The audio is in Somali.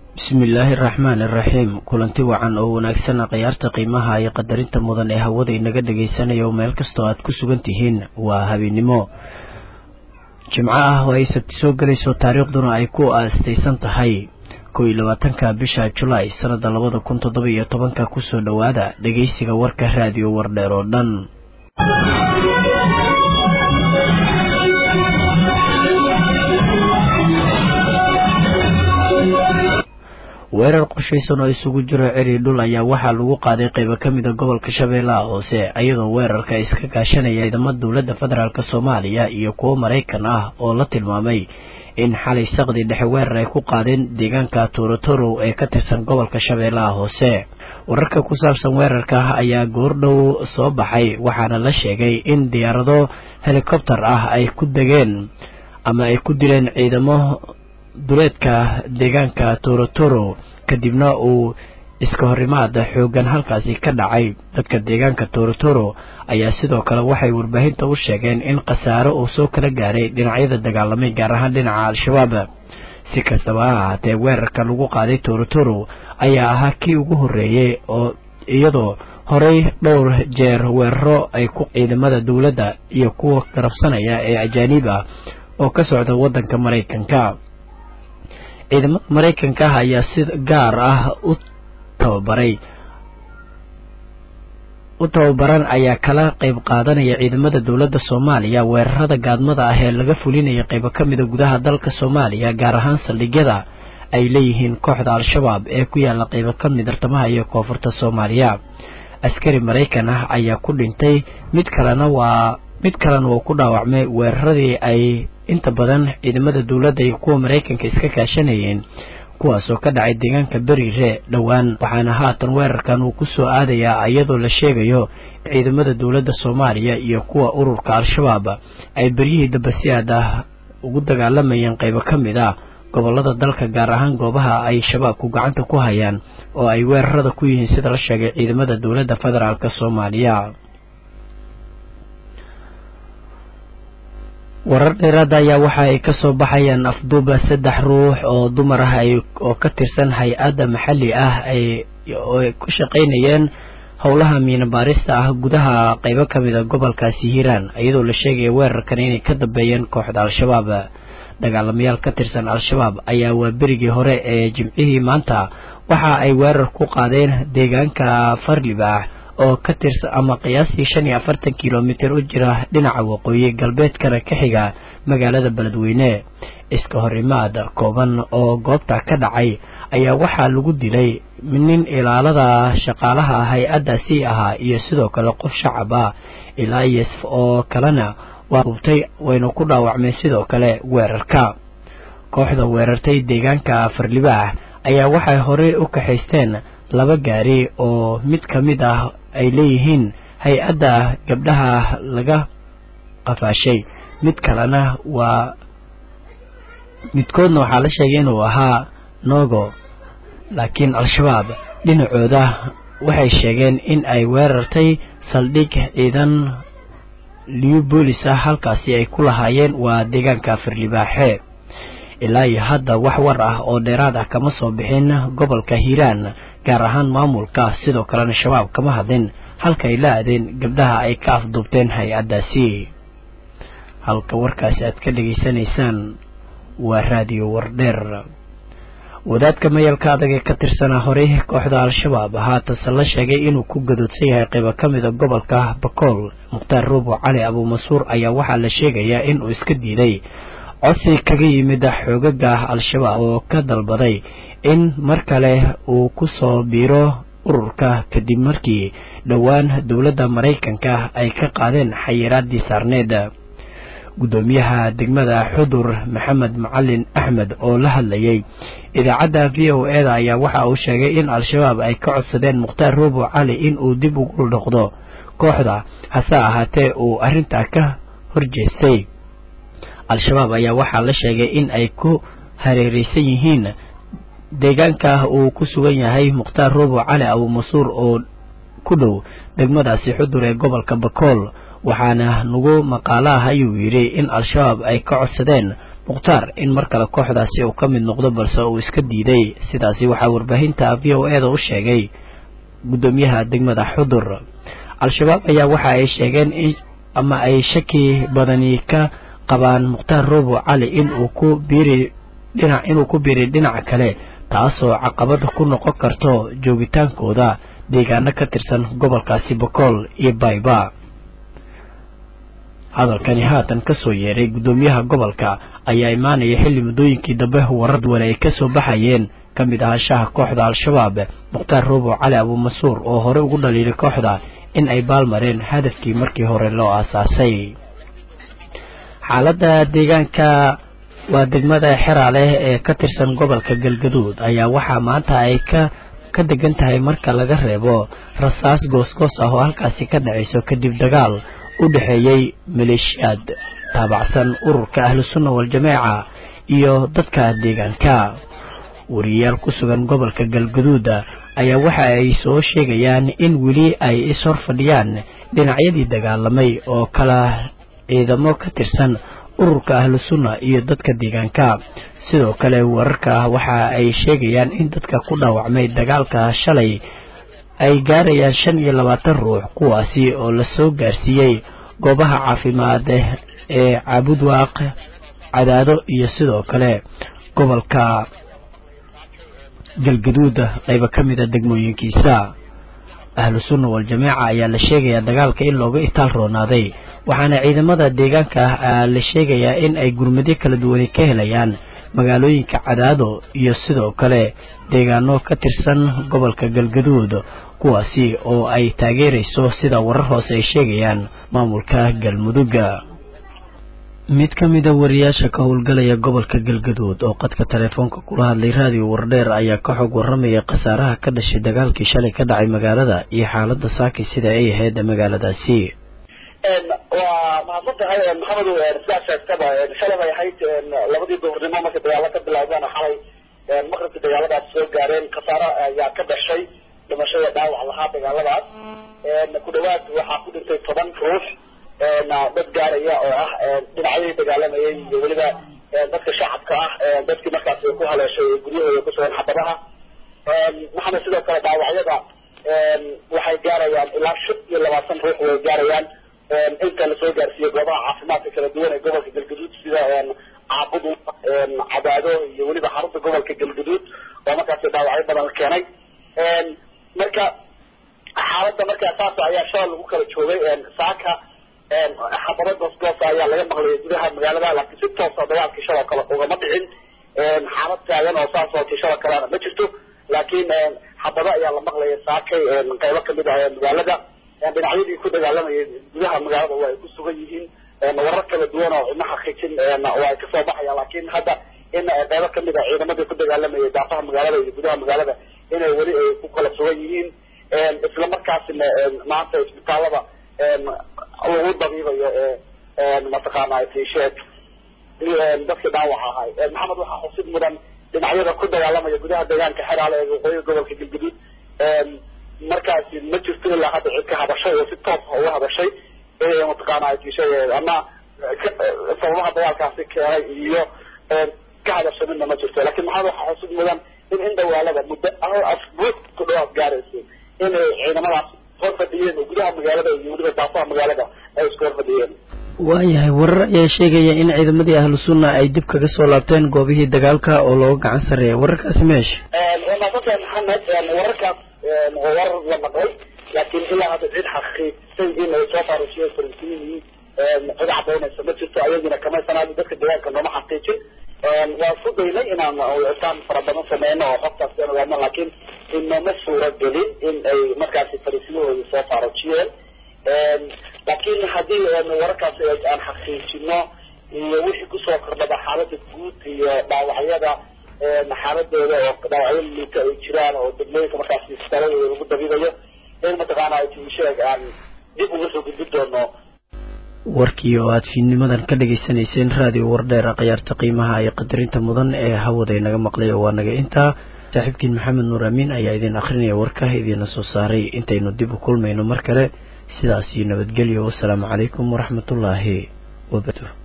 bismillaahi araxmaan iraxiim kulanti wacan oo wanaagsan khiyaarta qiimaha iyo qadarinta mudan ee hawada inaga dhegaysanaya oo meel kastoo aad ku sugan tihiin waa habeennimo jimco ah oo ay sabti soo gelayso taariikhduna ay ku aastaysan tahay kow iyo labaatanka bisha julaay sanada labada kun toddoba iyo tobanka kusoo dhowaada dhegaysiga warka raadiyo wardheer oo dhan weerar qorshaysan oo isugu jiro ceri dhul ayaa waxaa lagu qaaday qaybo ka mida gobolka shabeellaha hoose iyadoo weerarka iska kaashanaya ciidamada dowladda federaalk soomaaliya iyo kuwo maraykan ah oo la tilmaamay in xalay saqdi dhexe weerar ay ku qaadeen deegaanka torotoro ee ka tirsan gobolka shabeellaha hoose wararka ku saabsan weerarka ayaa goordhow soo baxay waxaana la sheegay in diyaarado helikobter ah ay ku degeen ama ay ku dileen ciidamo duleedka deegaanka torotoro kadibna uu iska horimaada xoogan halkaasi ka dhacay dadka deegaanka torotoro ayaa sidoo kale waxay warbaahinta u sheegeen in khasaaro uu soo kala gaaray dhinacyada dagaalamay gaar ahaan dhinaca al-shabaab si kastaba ha ahaatee weerarka lagu qaaday torotoro ayaa ahaa kii ugu horreeyey oo iyadoo horey dhowr jeer weeraro ay ku ciidamada dowladda iyo kuwa garabsanaya ee ajaaniib ah oo ka socda waddanka maraykanka ciidamada maraykanka ah ayaa si gaar ah u tababaray u tababaran ayaa kala qayb qaadanaya ciidamada dowladda soomaaliya weerarada gaadmada ah ee laga fulinaya qaybo ka mida gudaha dalka soomaaliya gaar ahaan saldhigyada ay leeyihiin kooxda al-shabaab ee ku yaala qaybo ka mid tartamaha iyo koonfurta soomaaliya askari maraykan ah ayaa ku dhintay mid kalena waa mid kalena uu ku dhaawacmay weeraradii ay inta badan ciidamada dowladda iyo kuwa maraykanka iska kaashanayeen kuwaasoo ka dhacay deegaanka beriire dhowaan waxaana haatan weerarkan uu kusoo aadayaa iyadoo la sheegayo ciidamada dowladda soomaaliya iyo kuwa ururka al-shabaab ay beryihii damba si aad ah ugu dagaalamayeen qaybo ka mid ah gobolada dalka gaar ahaan goobaha ay shabaabku gacanta ku hayaan oo ay weerarada ku yihiin sida la sheegay ciidamada dowladda federaalk soomaaliya warar dheeraada ayaa waxa ay kasoo baxayaan afduuba saddex ruux oo dumar ah oo ka tirsan hay-adda maxalli ah ay ku shaqaynayeen howlaha miina baarista ah gudaha qaybo ka mid a gobolkaasi hiiraan iyadoo la sheegaya weerarkan inay ka dambeeyeen kooxda al-shabaab dagaalamayaal ka tirsan al-shabaab ayaa waa berigii hore ee jimcihii maanta waxa ay weerar ku qaadeen deegaanka farlibaax oo ka tirsan ama qiyaastii shan iyo afartan kilomitir u jira dhinaca waqooyi galbeedkana ka xiga magaalada beledweyne iska horimaad kooban oo goobta ka dhacay ayaa waxaa lagu dilay nin ilaalada shaqaalaha hay-addaasi ahaa iyo sidoo kale qof shacab ah ilaa iyos oo kalena waa hubtay wayna ku dhaawacmeen sidoo kale weerarka kooxda weerartay deegaanka farlibaax ayaa waxay horey u kaxaysteen laba gaari oo mid ka mid ah ay leeyihiin hay-adda gabdhaha laga qafaashay mid kalena waa midkoodna waxaa la sheegay inuu ahaa nogo laakiin al-shabaab dhinacooda waxay sheegeen in ay weerartay saldhig ciidan liyu boolis ah halkaasi ay ku lahaayeen waa deegaanka farlibaaxe ilaa iyo hadda wax war ah oo dheeraad ah kama soo bixin gobolka hiiraan gaar ahaan maamulka sidoo kalena shabaab kama hadlin halka ay la aadeen gabdhaha ay ka afduubteen hay-addaasi halka warkaasi aad ka dhegaysanaysaan waa raadiyo wardheer wadaadka mayalka adag ee ka tirsanaa horey kooxda al-shabaab haatanse la sheegay inuu ku gadoodsan yahay qaybo ka mida gobolka bakool mukhtaar ruubo cali abuumasuur ayaa waxaa la sheegayaa inuu iska diiday codsi kaga yimid xoogaga al-shabaab oo ka dalbaday in mar kale uu ku soo biiro ururka kadib markii dhowaan dowladda maraykanka ay ka qaadeen xayiraadii saarneed guddoomiyaha degmada xudur maxamed macalin axmed oo la hadlayay idaacadda v o e da ayaa waxa uu sheegay in al-shabaab ay ka codsadeen mukhtaar ruubo cali in uu dib ugu noqdo kooxda hase ahaatee uu arrintaa ka horjeestay al-shabaab ayaa waxaa la sheegay in ay ku hareereysan yihiin deegaanka uu ku sugan yahay mukhtaar ruubo cali abuumasuur oo ku dhow degmadaasi xudur ee gobolka bakool waxaana nagu maqaalo ah ayuu yidhi in al-shabaab ay ka codsadeen mukhtaar in mar kale kooxdaasi uu ka mid noqdo balse uu iska diiday sidaasi waxaa warbaahinta v o e da u sheegay guddoomiyaha degmada xudur al-shabaab ayaa waxa ay sheegeen in ama ay shaki badani ka qabaan mukhtaar roobo cali inuu ku biiri dhinac inuu ku biiri dhinaca kale taasoo caqabad ku noqon karto joogitaankooda deegaano ka tirsan gobolkaasi bokool iyo bayba hadalkani haatan kasoo yeeray guddoomiyaha gobolka ayaa imaanaya xilli muddooyinkii dambe warar duwan ay kasoo baxayeen ka mid ahaanshaha kooxda al-shabaab mukhtaar roobo cali abuumasuur oo hore ugu dhaliilay kooxda in ay baalmareen hadafkii markii hore loo aasaasay xaaladda deegaanka waa degmada xeraale ee ka tirsan gobolka galgaduud ayaa waxaa maanta ay ka ka degan tahay marka laga reebo rasaas goosgoos ah oo halkaasi ka dhacayso kadib dagaal u dhexeeyey maleeshiyaad taabacsan ururka ahlu sunna wal-jameeca iyo dadka deegaanka wariyayaal ku sugan gobolka galgaduuda ayaa waxa ay soo sheegayaan in weli ay is-hor fadhiyaan dhinacyadii dagaalamay oo kala ciidamo ka tirsan ururka ahlu sunna iyo dadka deegaanka sidoo kale wararka waxa ay sheegayaan in dadka ku dhaawacmay dagaalka shalay ay gaarayaan shan iyo labaatan ruux kuwaasi oo lasoo gaarsiiyey goobaha caafimaad ee caabudwaaq cadaado iyo sidoo kale gobolka galgaduuda qayba ka mid a degmooyinkiisa ahlu sunna wal-jameeca ayaa la sheegayaa dagaalka in looga itaal roonaaday waxaana ciidamada deegaanka ah la sheegayaa in ay gurmadyo kala duwani ka helayaan magaalooyinka cadaado iyo sidoo kale deegaano ka tirsan gobolka galgaduud kuwaasi oo ay taageerayso sida warar hoose ay sheegayaan maamulka galmudugga mid ka mida wariyaasha ka howlgalaya gobolka galgaduud oo qadka teleefoonka kula hadlay raadiyo wardheer ayaa ka xog warramaya khasaaraha ka dhashay dagaalkii shalay ka dhacay magaalada iyo xaaladda saaki sida ay ahayd magaaladaasi waa mahadsan tahay maxamedu sidaa sheegtaba shalay bay ahayd labadii duhurnimo markay dagaalo ka bilaabeen xalay maqribkii dagaaladaas soo gaareen khasaaro ayaa ka dhashay dhimashada dhaawac lahaa dagaaladaas ku dhawaad waxaa ku dhintay toban ruux dad gaaraya oo ah dhinacyadii dagaalamayay iyo weliba dadka shacabka ah dadkii markaas ku haleeshay guryahooda kusugan xabadaha maxamed sidoo kale dhaawacyada waxay gaarayaan ilaa shan iyo labaatan ruux way gaarayaan inta lasoo gaarsiiyey goobaha caafimaadka kala duwan ee gobolka galgaduud sida caabudu cadaado iyo weliba xarunta gobolka galgaduud oo markaasi dhaawacyo badan keenay marka xaaladda markaa saas ayaa shalay lagu kala joogay saaka xabado goosgoosa ayaa laga maqlayay gudaha magaalada laakiin si toosa dagaalkii shaloo kale ugama dhicin xaalad taagan oo saas oo kii shaloo kalena ma jirto laakiin xabado ayaa la maqlayay saakay qaybo kamid ah magaalada dhinacyadii ku dagaalamayay gudaha magaalada waa ay ku sugan yihiin warar kala duwan oo cidna xaqiijin waa ay kasoo baxayaan laakiin hadda in qaybo kamid a ciidamadii ku dagaalamayay daafaha magaalada iyo gudaha magaalada inay weli ay ku kala sugan yihiin isla markaasina maanta isbitaalada lagu dabiibayo mataqaana tisheed dadkii dhaawac ahay maxamed waxaa xusid mudan dhinacyada ku dagaalamaya gudaha deegaanka xeraale ee waqooyiga gobolka galgaduud markaasi ma jirto ilaa hadda cid ka hadashay oo si toos ah uga hadashay mataqaana tisheed ama sababaha dagaalkaasi keenay iyo ka hadashay midna ma jirto lakin maxamed waxaa xusid mudan in in dhawaalada muddo hal asbuuc ku dhawaad gaarayso inay ciidamadaas hor fadhiyeen oo gudaha magaalada iyo weliba daafaha magaalada ay isku hor fadhiyeen waayahay warar ayaa sheegaya in ciidamadii ahlu sunna ay dib kaga soo laabteen goobihii dagaalka oo looga gacan sarreeya wararkaasi meesha waa maadsantahay maxamed wararkaas waa warar la maqlay laakiin ilaa hadda cid xaqiijisay in ay soo faarushiyeen faransiyihi cid cadaynaysa ma jirto ayagina kamaysanaayo dadka deegaanka nooma xaqiijin waa isku daynay inaan isaan fara badan sameyno oo xogtaas aan ogaano laakiin inama suura gelin in ay markaasi fariisimahooda soo faarujiyeen laakiin haddii wararkaasi aan xaqiijino iyo wixii kusoo kordhaba xaalada guud iyo dhaawacyada xaaladooda oo dhaawacyo liita ay jiraan oo degmooyinka markaasi isbitaaladooda lagu dabiibayo in mataqaana sheeg aan dib uga soo gudbin doono warkii oo aad fiidnimadan ka dhagaysanayseen raadiyo wardheera khiyaarta qiimaha iyo qadarinta mudan ee hawada inaga maqlay oo waa naga intaa saaxiibkiin maxamed nuur amiin ayaa idin akrinaya warka idiina soo saaray intaynu dib u kulmayno mar kale sidaas iyo nabadgelyo wasalaamu calaykum waraxmatullaahi wabarakaatu